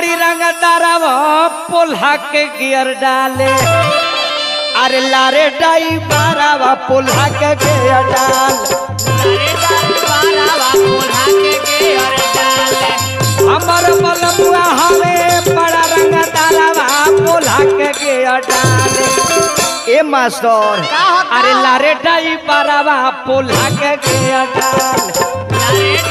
बड़ी रंगदारवा पोल्हा के गियर डाले अरे लारे डाई बारावा पोल्हा के गियर डाल हमर बलमुआ हवे बड़ा रंगदारवा पोल्हा के गियर डाले ए मास्टर अरे लारे डाई बारावा पोल्हा के गियर डाल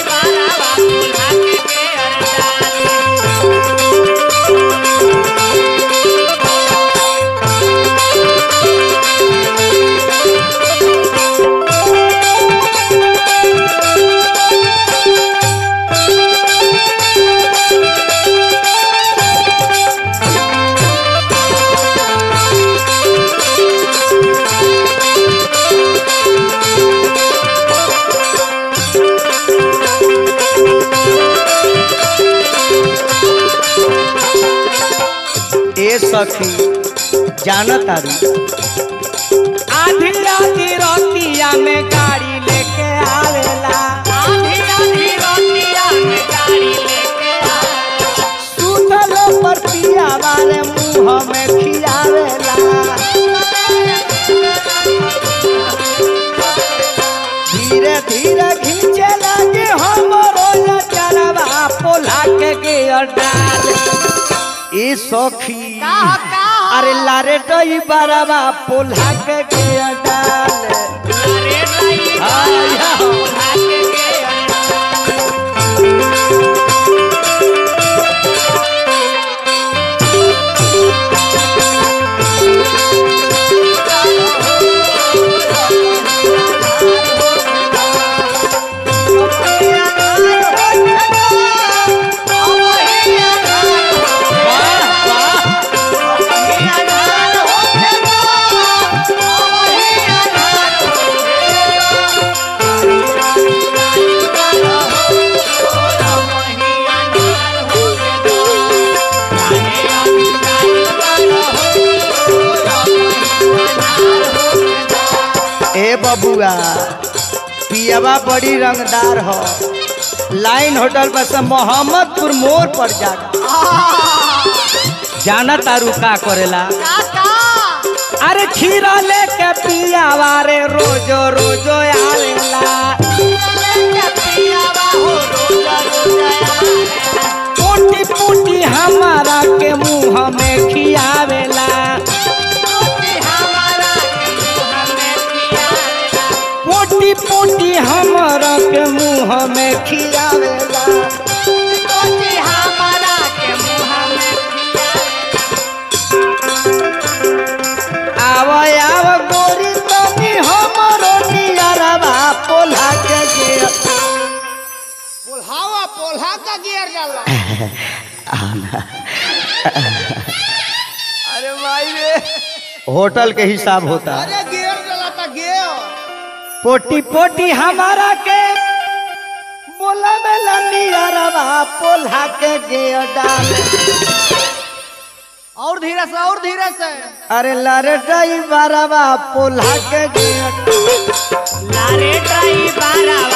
ए सखी जानत तारी आधी आधी रोटिया में गाड़ी लेके आवेला सुतल पर पिया वाले मुंह में खियावेला धीरे धीरे खींचे लगे हमरो चरवा पोला के गियर डाल ए सखी अरे लारे डई बरवा पोल्हा के गियर डाल ए बबुआ पियावा बड़ी रंगदार हो लाइन होटल पर से मोहम्मदपुर मोड़ पर जागा जाना तारू का करेला अरे खीरा लेके पियावा रे रोजो रोजो आवेला पोटी पोटी हमारा के मुंह में खियावेला पोटी पोटी हमारा के मुंह में खियावेला आव आव गोरी तनी हमरो नियरवा पोल्हा के गियर पोल्हावा पोल्हा का गियर डाला अरे भाई रे होटल के हिसाब होता है अरे गियर डाला था गियर पोटी पोटी हमारा के बोला बेला नियरवा पोल्हा के गियर डाल और धीरे से और धीरे से अरे लारे ड्राइवरवा पोल्हा के गियर लारे ड्राइवरवा